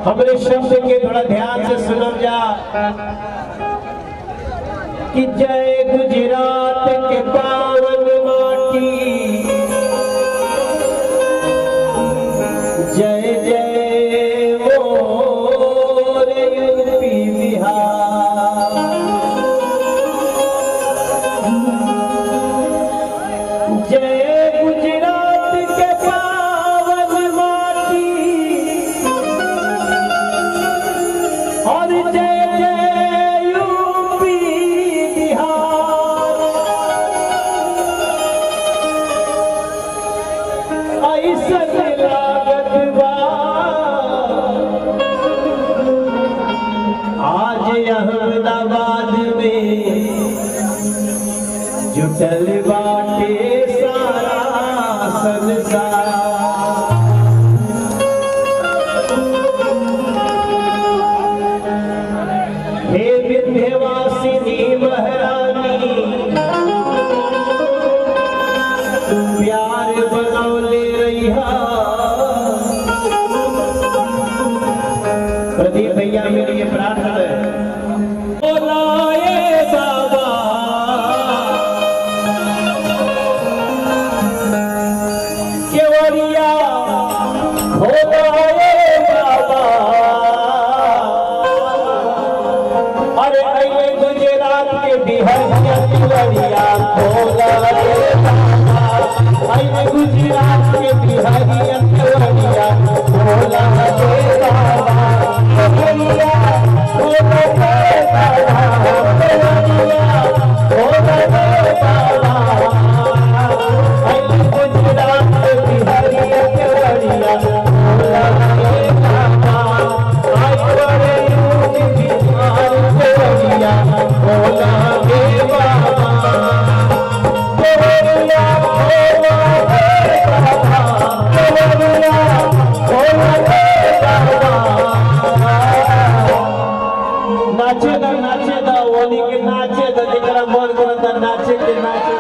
हमरे शब्द के थोड़ा ध्यान से सुनल जा कि जय गुजरात के पावन माटी जय जय मोर यूपी बिहार जय गुजरात के पावन माटी और जय जय यूपी बिहार ऐसन लागत बा आज अहमदाबाद में जुटल बाटे सारा संसार हे विंध्यवासिनी महारानी प्यार बनौले रहिया प्रदीप भैया मेरी ये प्रार्थना है बोलाए बाबा केवड़िया खोलाए बाबा अरे अइले गुजरात के बिहरिया केवड़िया खोलाए बाबा अइले गुजरात के बिहरिया केवड़िया खोलाए बाबा केवड़िया खोलाए बाबा केवड़िया खोलाए बाबा अइले गुजरात के बिहरिया केवड़िया खोलाए बाबा आई बड़े यूपी बिहार केवड़िया खोलाए बाबा केवड़िया खोलाए बाबा केवड़िया खोलाए बाबा नाचे दा नाचे दा ओनी के नाचे दा जेकरा मन करता नाचे के नाचे